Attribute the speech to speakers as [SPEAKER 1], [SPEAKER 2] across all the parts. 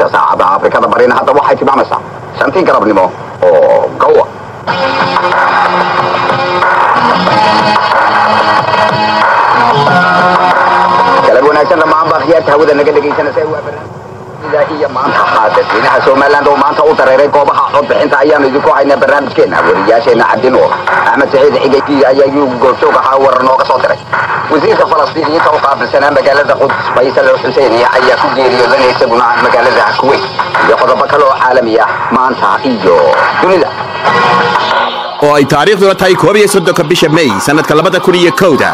[SPEAKER 1] bisha saacada afrikada barina hadda waxay tilmaamaysaa shantii galabnimo oo gowa galab wanaagsan dhammaan baa khiyaarta hawada naga dhegaysanaysa waa barnaamijda iyo maanta haa dadweynaha somaliland oo maanta u dareeray goobaha codbixinta ayaanu idinku haynaa barnaamijkeena wariyaasheena cabdinuur axmed saciid xigay ayaa yuu goobjoog ahaa warar nooga soo diray wasiirka falastiiniyiinta u qaabilsanaa magaalada quds faysal xuseyniya ayaa ku geeriyoodanaya isaguna magaalada kuweyt iyo qodobo kale oo caalami ah maanta iyo dunida
[SPEAKER 2] oo ay taariikhduna tahay koob iyo soddonka bisha may sannadka labada kun iyo kowda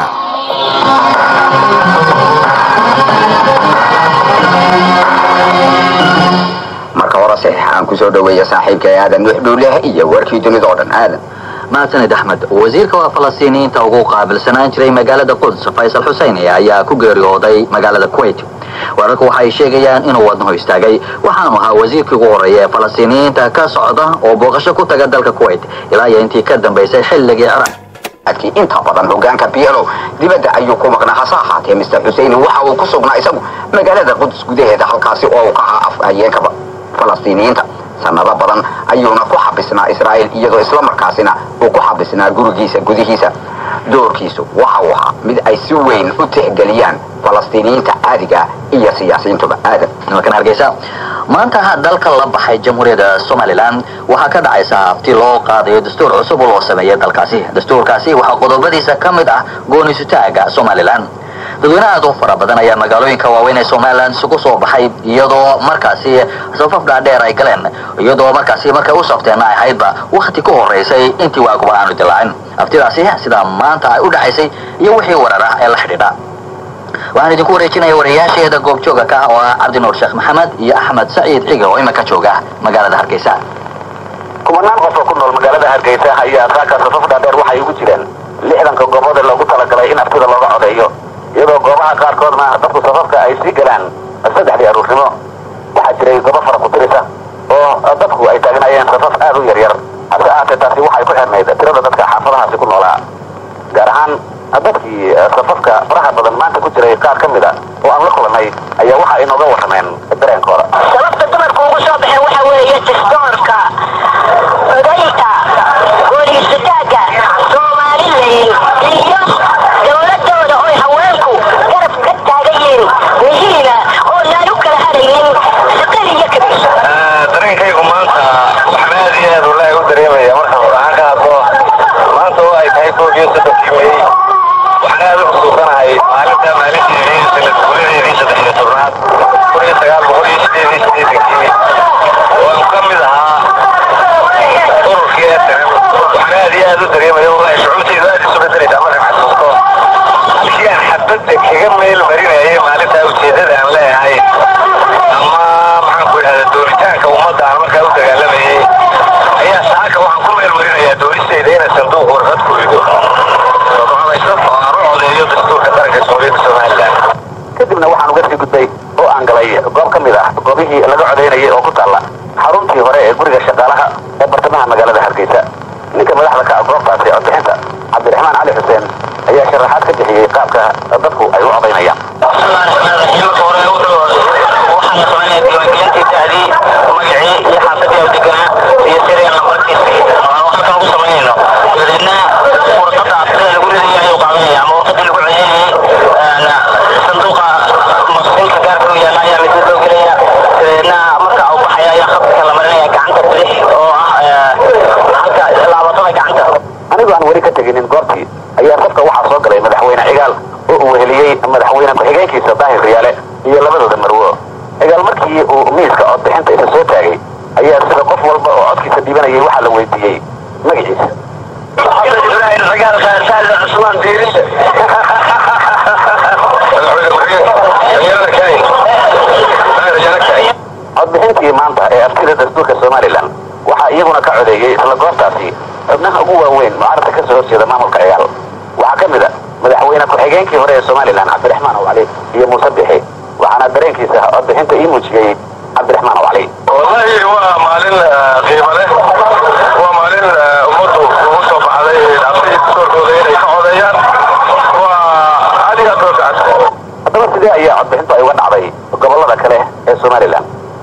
[SPEAKER 1] marka horese aan kusoo dhaweeya saaxiibka aadan nuux dhuuleh iyo warkii dunida oo dhan aadan
[SPEAKER 3] mahadsanid axmed wasiirka waa falastiiniyiinta ugu qaabilsanaan jiray magaalada quds faysal xuseyni ayaa ku geeriyooday magaalada kuwait wararku waxay sheegayaan inuu wadnaho istaagay waxaanu ahaa wasiirkii ugu horreeya ee falastiiniyiinta ka socda oo booqasho ku taga dalka kuwait ilaa iyo intii ka dambaysay xilligii ciraaq
[SPEAKER 1] adkii inta badan hogaanka bielo dibadda ayuu ku maqnaa hase ahaatee mister xuseyni waxa uu ku sugnaa isagu magaalada quds gudaheeda halkaasi oo uu ka ahaa afhayeenka falastiiniyiinta sanado badan ayuuna ku xabisnaa israa'iil iyadoo isla markaasina uu ku xabisnaa gurigiisa gudihiisa doorkiisu waxa uu ahaa mid ay si weyn u tixgeliyaan falastiiniyiinta caadiga iyo siyaasiyiintuba aadan
[SPEAKER 3] nimankan hargeysa maanta dalka la baxay jamhuuriyadda somalilan waxaa ka dhacaysa hafti loo qaadayo dastuur cusub oo loo sameeyay dalkaasi dastuurkaasi waxaa qodobadiisa ka mid ah goonisutaaga somalilan dadweyne aad u fara badan ayaa magaalooyinka waaweyn ee somalilan isugu soo baxay iyadoo markaasi safaf dhaadheer ay galeen iyadoo markaasi markay u safteen ay ahaydba wakhti ka horeysay intii waaguba aanu dilaacin aftidaasi sidaa maanta ay u dhacaysay iyo wixii warar ah ee la xidhiidha waxaan idinku wareejinaya wariyaasheeda goobjooga ka ah oo ah cabdinuur sheekh maxamed iyo axmed saciid ciga oo iminka jooga magaalada hargeysa
[SPEAKER 4] kumanaan qof oo ku nool magaalada hargeysa ayaa saaka safaf dhaadheer waxay ugu jireen lixdanka goobood ee loogu talagalay in aftida looga codeeyo iyadoo goobaha qaarkoodna dadku safafka ay sii galaan saddexdii aruurnimo waxaa jiray goobo fara kutirisa oo dadku ay taagnayeen safaf aad u yaryar hase ahaatee taasi waxay ku xirnayd tirada dadka xaafadahaasi ku noolaa gaar ahaan dadkii safafka faraha badan maanta ku jiray qaar ka mid a oo aan la kulannay ayaa waxa ay nooga warrameen dareenkooda
[SPEAKER 5] sababta dumarku ugu soo baxeen waxa weeye tistoorka odaynta gooliisataaga somalilan iyo dowladooda oy haweenku garab ka taagan yihiin muhiima oo naan u kala hadhaynin shaqal iyo kabis
[SPEAKER 4] dareenkaygu maanta waxaan aad iyo aad wallaahi u dareemaya marka waxaan ka hadlo maanta oo ay tahay koob iyo soddonkii may waxaan aad u xusuusanahay maalinta maalinteedii sanad guuladeedii saddex iyo tobnaad kun iyo sagaal boqol iyo sideed iyo siddeetankii oo aan ka mid ahaa ururkii eetarem waxaan aad iyo aad u dareemaya wallaahi shucuurtaydu aad isu bedelaysaa markaan xasuusto halkii aan xabadda kaga meel marinayay maalintaa ujeeddada aan leeyahay ama maxaan ku idhahdaa dooritaanka ummadda aan markaa u dagaalamayay ayaa saaka waxaan ku meel marinayaa dooristayda inay sanduuq warqad ku rido oo go'aamayso oo aan u codeeyo dastuurka qaranka jamhuuriyadda somalilan kadibna waxaan uga sii gudbay oo aan galay goob ka mid ah goobihii laga codaynayay oo ku taalla xaruntii hore ee guriga shaqaalaha ee bartamaha magaalada hargeysa ninka madaxda ka ah goobtaasi codbixinta cabdiraxmaan cali xuseen ayaa sharaxaad ka bixiyey qaabka dadku ay u codaynayaan anigoo aan weli ka teginin goobtii ayaa safka waxaa soo galay madaxweyne cigaal oo uu weheliyey madaxweyne ku-xigeenkiisa daahir riyaale iyo labadooda marwo cigaal markii uu miiska codbixinta isa soo taagay ayaa sida qof walba oo codkiisa dhibanayay waxaa la weydiiyey magaciisa codbixintii maanta ee aftida dastuurka somalilan waxaa iyaguna ka codeeyey isla goobtaasi xubnaha ugu waaweyn mucaaradka ka soo horjeeda maamulka cigaal waxaa ka mid a madaxweyne ku-xigeenkii hore ee somalilan cabdiraxmaan ow cali iyo muuse bixi waxaana dareenkiisa codbixinta ii muujiyey cabdiraxmaan ow cali
[SPEAKER 6] wallahi waa maalin qiimo leh waa maalin ummaddu ugu soo baxday aftii dastuurkooda inay ka codeeyaan waa adiga doorkacad
[SPEAKER 4] haddaba sidee ayaa codbixintu ay uga dhacday gobollada kale ee somalilan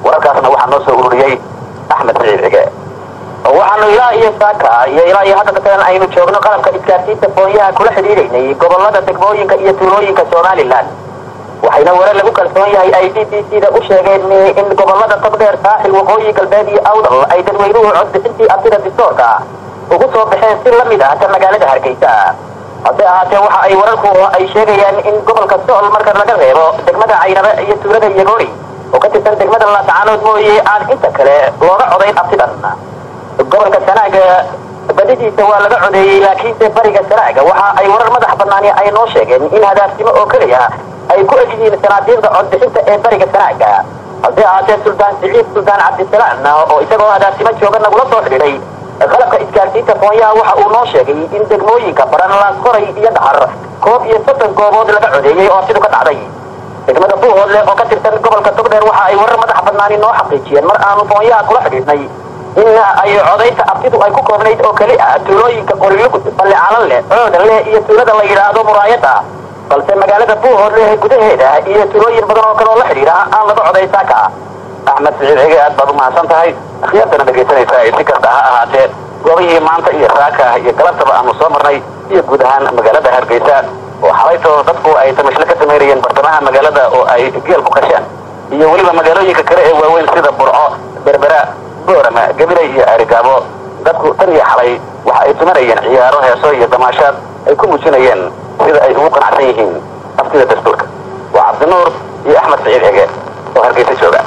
[SPEAKER 1] wararkaasna waxaa noo soo ururiyey axmed siciid cige waxaanu ilaa iyo saaka iyo ilaa iyo hadda katalan aynu joogno qalabka isgaarsiinta foonyaha kula xidhiidhaynay gobolada degmooyinka iyo tuulooyinka somalilan waxayna warar lagu kalsoon yahay ay b b c da u sheegeen in gobolada togdheer saaxil waqooyi galbeed iyo awdal ay dadweynuhu codbixintii abtida distoorka ugu soo baxeen si la mid ah ta magaalada hargeysa hase ahaatee waxa ay wararku ay sheegayaan in gobolka sool marka laga reebo degmada caynabe iyo tuulada yagoori oo ka tirsan degmada laascaanood mooye aan inta kale looga codayn abtidan gobolka sanaaga badidiisa waa laga codeeyey laakiinse bariga sanaaga waxa ay warar madax banaani ay noo sheegeen in hadaafsimo oo keliya ay ku egyihiin sanaadiiqda codbixinta ee bariga sanaaga hase ahaatee suldaan siciid suldaan cabdisalaan oo isagoo hadaafsimo jooga nagula soo xidhiidhay qalabka isgaarsiinta foonyaha waxa uu noo sheegay in degmooyinka baran laasqoray iyo dhahar koob iyo soddon goobood laga codeeyey oo abtidu ka dhacday degmada buuhoodle oo ka tirsan gobolka togdheer waxa ay warar madax banaani noo xaqiijiyeen mar aanu foonyaha kula xidhiidhnay in ay codaynta abtidu ay ku koobnayd oo keli ah tuulooyinka qorilugud balle calanle coodanle iyo tuulada la yidhaahdo muraayada balse magaalada buuhoodle gudaheeda iyo tuulooyin badan oo kale oo la xidhiidha aan laga coday saaka axmed siciid cige aad baad u mahadsan tahay akhyaartana dhegaysanaysaa ee si kasta ha ahaatee goobihii maanta iyo saaka iyo galabtaba aanu soo marnay iyo guud ahaan magaalada hargeysa oo xalaytoo dadku ay tamashle ka samaynayeen bartamaha magaalada oo ay geel ku qasheen iyo weliba magaalooyinka kale ee waaweyn sida burco berbera boorama gabilay iyo arigaabo dadku tan iyo xalay waxa ay tumanayeen ciyaaro heeso iyo damaashaad ay ku muujinayeen sida ay ugu qanacsan yihiin aftida dastuurka waa cabdinuur iyo axmed siciid cige oo hargeysa jooga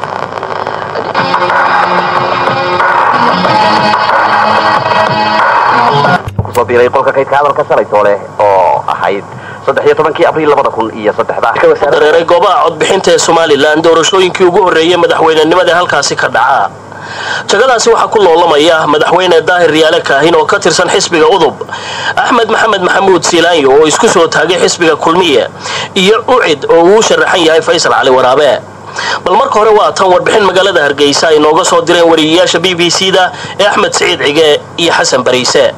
[SPEAKER 1] kusoo biiray qolka kaydka hadalka shalay toole oo ahayd saddex iyo tobankii abriil labada kun iyo saddexda
[SPEAKER 7] dareeray goobaha codbixinta ee somalilan doorashooyinkii ugu horreeyey madaxweynenimada halkaasi ka dhaca jagadaasi waxaa ku loolamaya madaxweyne daahir riyaale kaahin oo ka tirsan xisbiga udub axmed maxamed maxamuud siilaanyo oo isku soo taagay xisbiga kulmiye iyo ucid oo uu sharaxan yahay faysal cali waraabe bal marka hore waa tan warbixin magaalada hargeysa ay nooga soo direen wariyayaasha b b c da ee axmed siciid cige iyo xasan bariise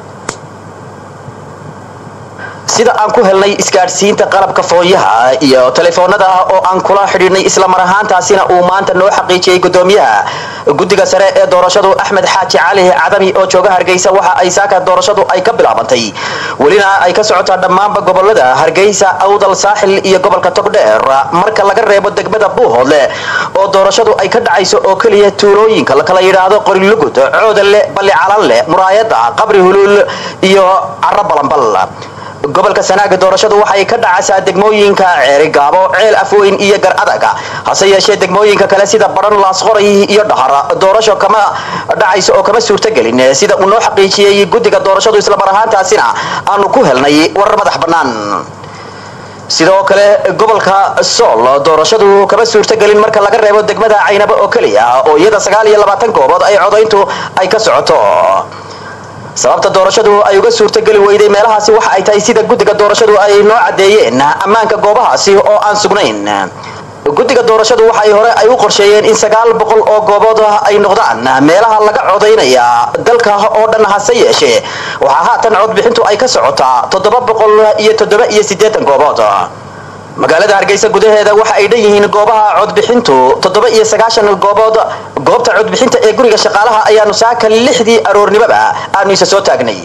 [SPEAKER 8] sida aan ku helnay isgaadhsiinta qalabka foonyaha iyo telefoonada oo aan kula xidhiidhnay islamar ahaantaasina uu maanta noo xaqiijiyey gudoomiyaha guddiga sare ee doorashadu axmed xaaji cali cadami oo jooga hargeysa waxa ay saaka doorashadu ay ka bilaabantay welina ay ka socotaa dhammaanba gobolada hargeysa awdal saaxil iyo gobolka togdheer marka laga reebo degmada buuhoodle oo doorashadu ay ka dhacayso oo keliya tuulooyinka lakala yidhaahdo qorilugud coodanle balli calanle muraayada qabri huluul iyo caro balanbal gobolka sanaaga doorashadu waxay ka dhacaysaa degmooyinka ceerigaabo ceel afweyn iyo gar adaga hase yeeshee degmooyinka kale sida baran laasqoray iyo dhahar doorasho kama dhacayso oo kama suurtagelin sida uu noo xaqiijiyey guddiga doorashadu islamar ahaantaasina aanu ku helnay warar madax bannaan sidoo kale gobolka sool doorashadu kama suurtagelin marka laga reebo degmada caynabo oo keliya oo iyada sagaal iyo labaatan goobood ay codayntu ay ka socoto sababta doorashadu ay uga suurtogeli weyday meelahaasi waxa ay tahay sida guddiga doorashadu ay noo caddeeyeen ammaanka goobahaasi oo aan sugnayn guddiga doorashadu waxay hore ay u qorsheeyeen in sagaal boqol oo goobood ay noqdaan meelaha laga codaynaya dalka oo dhan hase yeeshee waxaa haatan codbixintu ay ka socotaa toddoba boqol iyo toddoba iyo siddeetan goobood magaalada hargeysa gudaheeda waxa ay dhan yihiin goobaha codbixintu toddoba iyo sagaashan goobood goobta codbixinta ee guriga shaqaalaha ayaanu saaka lixdii aroornimoba aanu isa soo taagnay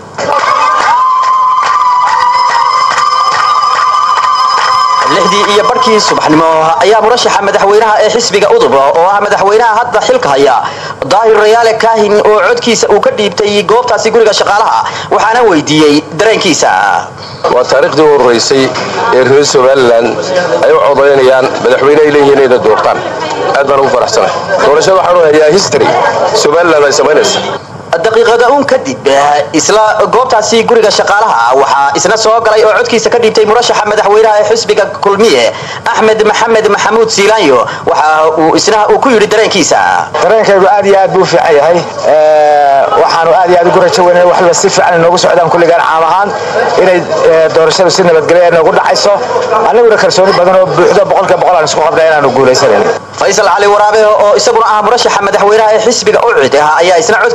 [SPEAKER 8] lixdii iyo barhkii subaxnimo ayaa murashaxa madaxweynaha ee xisbiga udub oo ah madaxweynaha hadda xilka haya daahir rayaale kaahin oo codkiisa uu ka dhiibtay goobtaasi guriga shaqaalaha waxaana weydiiyey dareenkiisa
[SPEAKER 6] waa taariikhdii u horraysay ee reer somalilan ay u codaynayaan madaxweyne ay leeyihiin inay doortaan aad baan ugu faraxsanay doorashada waxaanu hayaa history somalilan ay samaynaysa
[SPEAKER 8] daqiiqada uun kadib isla goobtaasi guriga shaqaalaha waxaa isna soo galay oo codkiisa ka dhiibtay murashaxa madaxweynaha ee xisbiga kulmiye axmed maxamed maxamuud siilaanyo waxa uu isna uu ku yidhi dareenkiisa
[SPEAKER 9] dareenkaygu aad iyo aad buu u fiican yahay waxaanu aad iyo aad ugu rajo weynay waxba si fiican inoogu socdaan kulligaan caam ahaan inay doorashadu si nabadgelyo noogu dhacayso annaguna kalsooni badan oo buuxdo boqolkiiba boqol aan isku qabnay inaanu guulaysanayn
[SPEAKER 8] faysal cali waraabe oo isaguna ah murashaxa madaxweynaha ee xisbiga ucid ah ayaa isna codkiisa waxa uu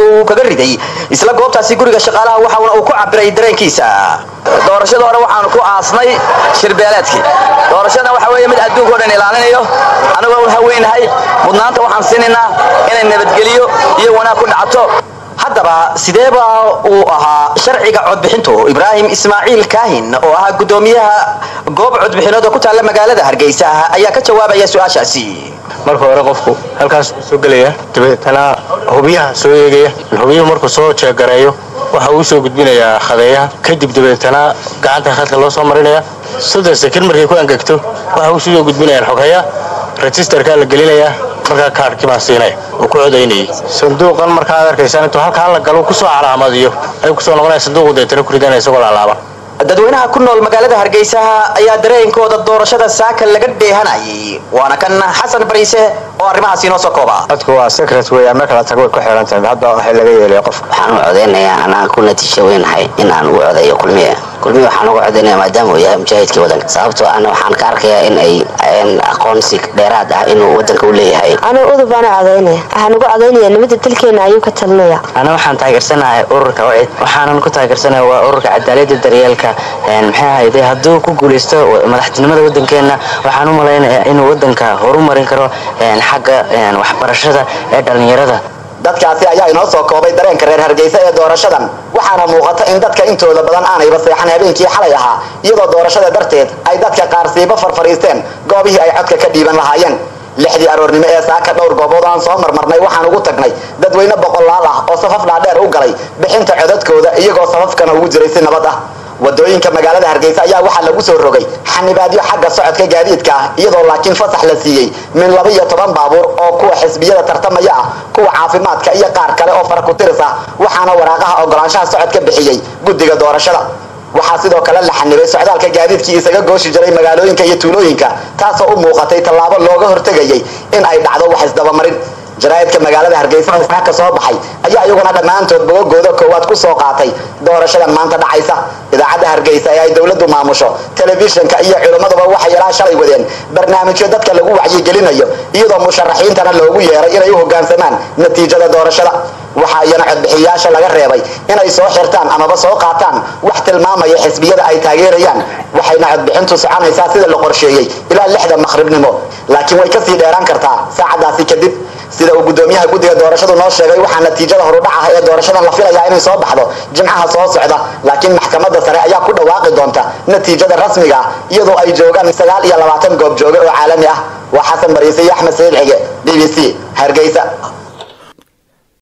[SPEAKER 8] uu kaga riday isla goobtaasi guriga shaqaalaha waxauna uu ku cabiray dareenkiisa
[SPEAKER 3] doorashada hore waxaanu ku aasnay shirbeeleedkii doorashada waxa weeye mid adduunka o dhan ilaalinayo anagoo u haweynahay mudnaanta waxaan siinaynaa inay nabadgeliyo iyo wanaag ku dhacato
[SPEAKER 8] haddaba sideeba uu ahaa sharciga codbixintu ibraahim ismaaciil kaahin oo ahaa gudoomiyaha goob codbixineed oo ku taalla magaalada hargeysa ayaa ka jawaabaya su-aashaasi
[SPEAKER 10] marka hore qofku halkaas soo gelaya dabeetana hubiyaha soo eegaya hubiyuhu markuu soo jeegareeyo waxa uu soo gudbinayaa khadeeyaha kadib dabeetana gacanta khadka loo soo marinaya soddon sekir markay ku angegto waxa uu soo gudbinayaan xogaya registerkaa la gelinayaa markaa kaarhkii baan siinaya uu ku codaynayay sanduuqan markaad arkaysaan intuu halkaa la galo kusoo calaamadiyo ayuu kusoo noqonaya sanduuqu deetana ku ridanaya isagoo laalaaban
[SPEAKER 8] dadweynaha ku nool magaalada hargeysa ayaa dareenkooda doorashada saaka laga dheehanayay waana kan xasan bariise oo arrimahaasi inoo soo kooba
[SPEAKER 9] dadku waa secret weya marka la tago way ku xiran tahay hadda waxay laga yeelaya qof
[SPEAKER 11] waxaan u codaynayaa anaan ku natiijo weynahay in aan ugu codeeyo kulmiye kulmiye waxaan ugu codaynaya maadaama uu yahay mujaahidkii wadanka sababtoo ana waxaan ka arkayaa in ay aqoonsi dheeraad ah inuu wadanka u leeyahay
[SPEAKER 12] anuu udub baana codaynaya waxaan ugu codaynaya nimada dalkeena ayuu ka talinaya
[SPEAKER 11] ana waxaan taageersanahay ururka wacid waxaanan ku taageersanaya waa ururka cadaalada daryeelka maxay ahayde hadduu ku guulaysto madaxtinimada wadankeena waxaan u malaynayaa inuu wadanka horumarin karo xagga waxbarashada ee dhallinyarada
[SPEAKER 1] dadkaasi ayaa inoo soo koobay dareenka reer hargeysa ee doorashadan waxaana muuqata in dadka intooda badan aanayba seexan habeenkii xalay ahaa iyadoo doorashada darteed ay dadka qaar siiba farfariisteen goobihii ay codka ka dhiiban lahaayeen lixdii aroornimo ee saaka dhowr goobood aan soo marmarnay waxaan ugu tagnay dadweyne boqolaal ah oo safaf dhaadheer u galay bixinta codadkooda iyagoo safafkana ugu jiray si nabad ah wadooyinka magaalada hargeysa ayaa waxaa lagu soo rogay xanibaadyo xagga socodka gaadiidka ah iyadoo laakiin fasax la siiyey min laba iyo toban baabuur oo kuwa xisbiyada tartamaya ah kuwa caafimaadka iyo qaar kale oo fara ku tiris ah waxaana waraaqaha ogolaanshaha socodka bixiyey guddiga doorashada waxaa sidoo kale la xanibay socdaalka gaadiidkii isaga gooshi jiray magaalooyinka iyo tuulooyinka taasoo u muuqatay tallaabo looga hortegayay in ay dhacdo wax isdabamarin jaraa'idka magaalada hargeysa ka soo baxay ayaa iyaguna dhammaantood bogogooda koowaad ku soo qaatay doorashadan maanta dhacaysa idaacadda hargeysa ee ay dowladdu maamusho telefishinka iyo culimmaduba waxay ilaa shalay wadeen barnaamijyo dadka lagu wacyigelinayo iyadoo musharaxiintana loogu yeeray inay u hoggaansamaan natiijada doorashada waxaa iyana codbixiyayaasha laga reebay inay soo xirtaan amaba soo qaataan wax tilmaamaya xisbiyada ay taageerayaan waxayna codbixintu soconaysaa sida la qorsheeyey ilaa lixda maqribnimo laakiin way kasii dheeraan kartaa saacadaasi kadib sida uu gudoomiyaha guddiga doorashadu noo sheegay waxaa natiijada horudhac ah ee doorashadan la filayaa inay soo baxdo jimcaha soo socda laakiin maxkamadda sare ayaa ku dhawaaqi doonta natiijada rasmiga ah iyadoo ay joogaan sagaal iyo labaatan goob jooge oo caalami ah waa xasan bariise iyo axmed sayid xige b b c hargeysa